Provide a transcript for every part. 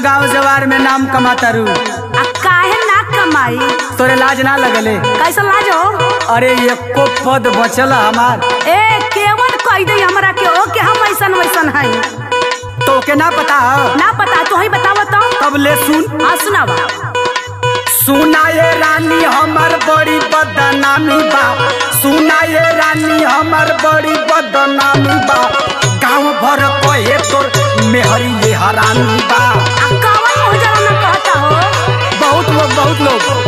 गांव जवार में नाम कमाता रू आ काहे ना कमाई तोरे लाज ना लगले कैसा लाज हो अरे एको पद बचल हमार ए केवन कह दे हमरा के ओ के हम ऐसन वैसन हई तो के ना पता है ना पता तू ही बताव तो तब ले सुन हाँ सुनावा सुना ये रानी हमर बड़ी बदनामी बा सुना ये रानी हमर बड़ी बदनामी बा गांव भर कहे तोर मेहरी ये हरानी बा आ कवन मुँह जरा ना कहता हो बहुत लोग बहुत लोग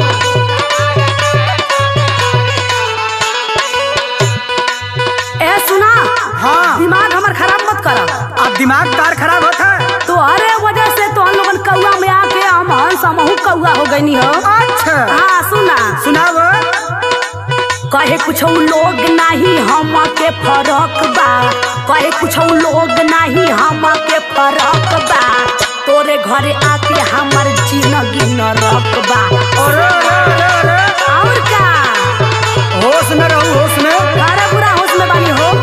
ए सुना हाँ दिमाग हमर खराब मत कर अब दिमाग तार खराब होता है तो अरे वजह से तो हम लोगन कौआ में आके हम हंस हमहू कौआ हो गईनी हो अच्छा हाँ सुना सुनाव कहे कुछ लोग नहीं हम के फरक बा कहे कुछ लोग नहीं हम के फरक बा तोरे घरे आके हमर जिंदगी नरक बा अरे अरे अरे अरे और का होश में रहू होश में अरे बुरा होश में बानी हो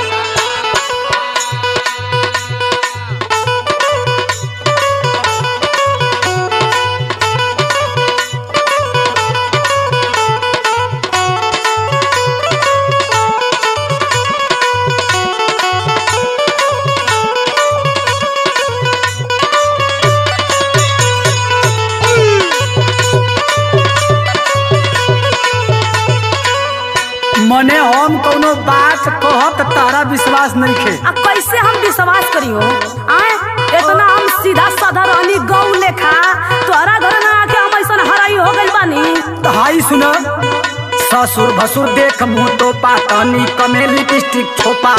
मने हम कोनो बात कहत तारा विश्वास नहीं खे अब कैसे हम विश्वास करियो आए इतना हम सीधा साधा रहनी गौ लेखा तोरा घर ना आके हम ऐसा हराई हो गइल बानी हाई सुन ससुर भसुर देख मुंह तो पातनी कमे लिपस्टिक छोपा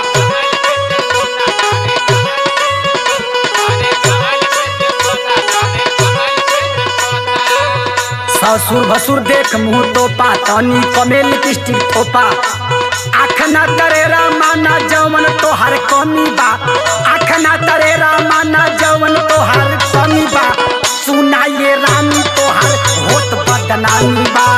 ससुर भसुर देख मुंह तो पातनी कमे लिपस्टिक छोपा आख ना तरेरा माना जवन तोहर कमी बा आख ना तरेरा माना जवन तोहर कमी बा सुना ये रानी तोहर होत बदनामी बा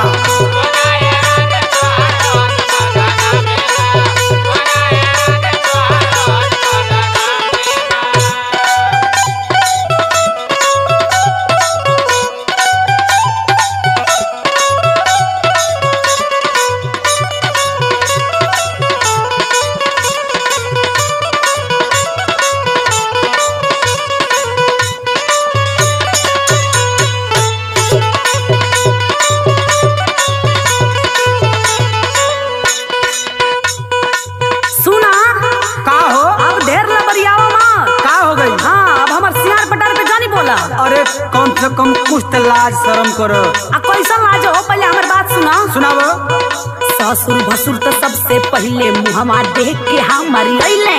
सुना का हो अब ढेर न बरियावा मत का हो गई हाँ अब हमर सियार पटार पे जानी बोला अरे कम से कम कुछ तो लाज शर्म करो आ कैसा लाज हो पहले हमर बात सुना सुनाओ ससुर भसुर तो सबसे पहले मुहमा देख के हमर अइले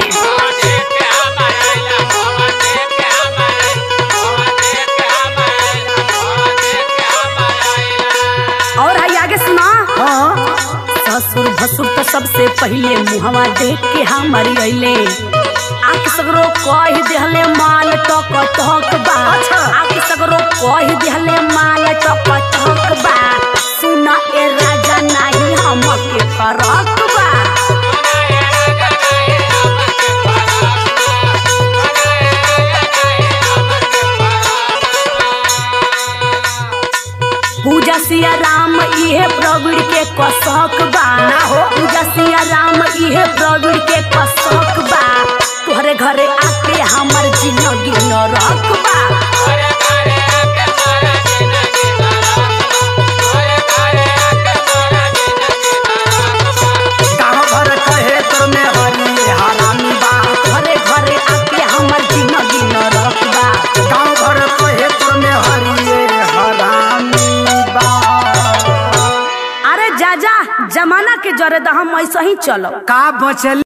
और है आगे सुना हाँ ससुर भसुर तो सबसे पहले मुहवा देख के हमर अइले आके सगरो कह देहले माल टक टक बा अच्छा। आके सगरो कह देहले माल टक टक बा सुना ए राजा नाही हमके फरक बा पूजा सिया राम इहे प्रवीण के कसक बा ना हो। पूजा सिया राम इहे प्रवीण के कसक बा तोहरे घरे आके हमर जिंदगी नरक बा गाँव भर कहे तोर में हरी हरामी बा घरे घरे आके हमर जिंदगी नरक बा गाँव भर कहे तोर में हरी हरामी बा अरे जा जा जमाना के जरे हम ऐसे ही चलो का बचल